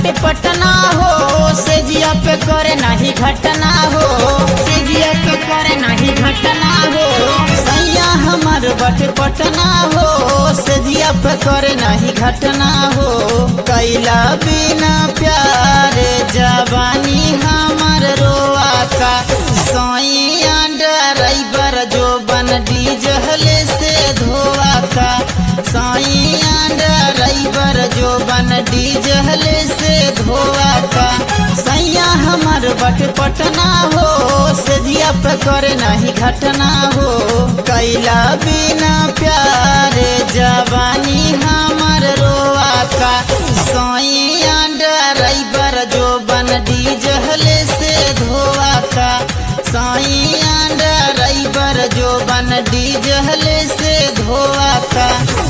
बटे पटना हो से जिया पे करे नाही घटना हो से जिया पे करे नाही घटना हो सैया हमर बटे पटना हो से जिया पे करे नाही घटना हो कैला बिना प्यार जवानी हमर रोआता सैया ड्राइवर जो बन डीजल से धोआता सैया ड्राइवर जो बन डीजल से धोआता सैया हमर बट पटना हो से जिया पे करे नहीं घटना हो कैला बिना प्यार जवानी हमर रोआता सैया ड्राइवर जो बन डीजल से धोआता सैया ड्राइवर जो बन डीजल से धोआता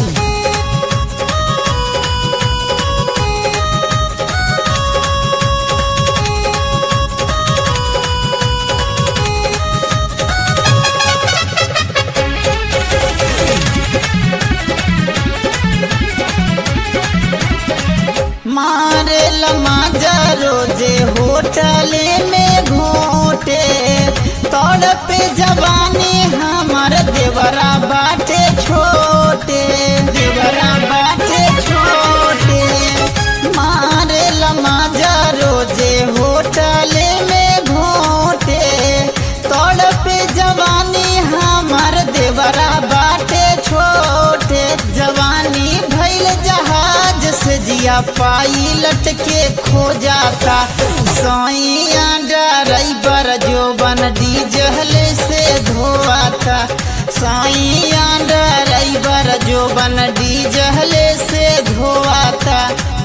मारे लमाजा रोजे होटले में घोटे तोड़ पे जवानी हमार देवरा बाटे छोटे देवरा बाटे छोटे मारे लमाजा रोजे होटले में घोटे तोड़ पे जवानी हमार देवरा बाटे छोटे जवानी भैल जहाज से जिया पाइलट के खो जाता सैया ड्राइवर जो बन डीजल से धोआता सैया ड्राइवर जो बन डीजल से धोआता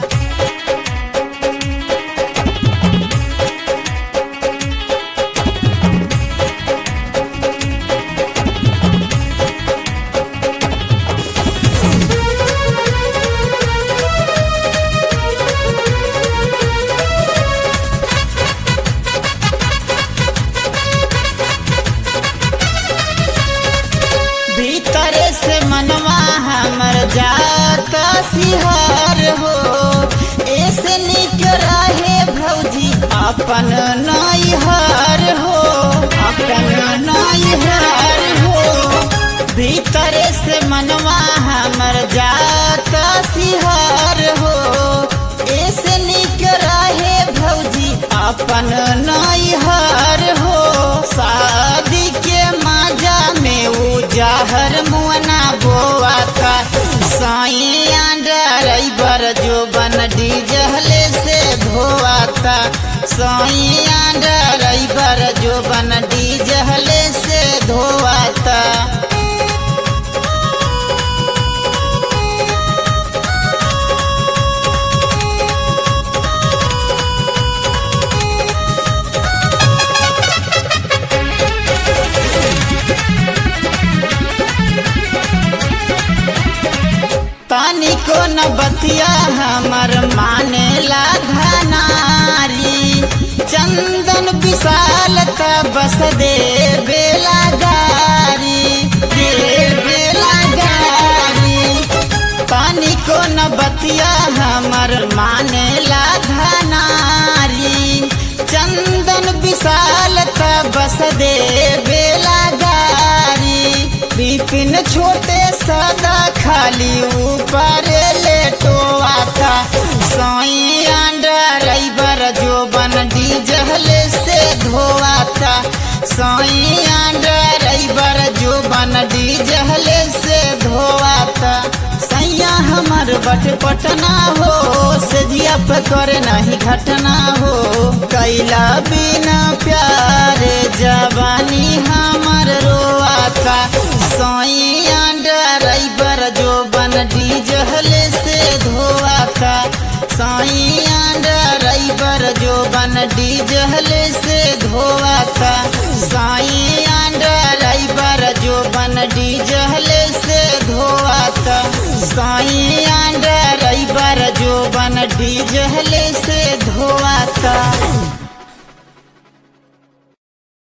भीतर से मनवा हमर जाता सिहार हो ऐसे निक रहे भौजी अपन नैहर हो अपन नैहर हो भीतर से मनवा हमर जाता सिहार हो ऐसे निक रहे भौजी अपन नैहर हो शादी के माजा में उजाहर मुअना बोआ था सैया ड्राइवर जो बन डीजल से धोआ था सैया ड्राइवर जो बन डीजल से धोआ था पानी को न बतिया हमर माने ला धनारी चंदन विशाल का बस दे बेला गारी दे बेला गारी पानी को न बतिया हमर माने ला धनारी चंदन विशाल का बस दे बेला गारी बिपिन छोटे सदा खाली ऊपर लेटोआ था सैया ड्राइवर जो बन डीजल से धोआ था सैया ड्राइवर जो बन डीजल से धोआ था सैया हमर बट पटना हो से जिया पे करे नहीं घटना हो कैला बिना प्यार जवानी हमर रोआता सैया ड्राइवर जो बन डीजल से धोआता सैया ड्राइवर जो बन डीजल से धोआता सैया ड्राइवर जो बन डीजल से धोआता सैया ड्राइवर जो बन डीजल से धोआता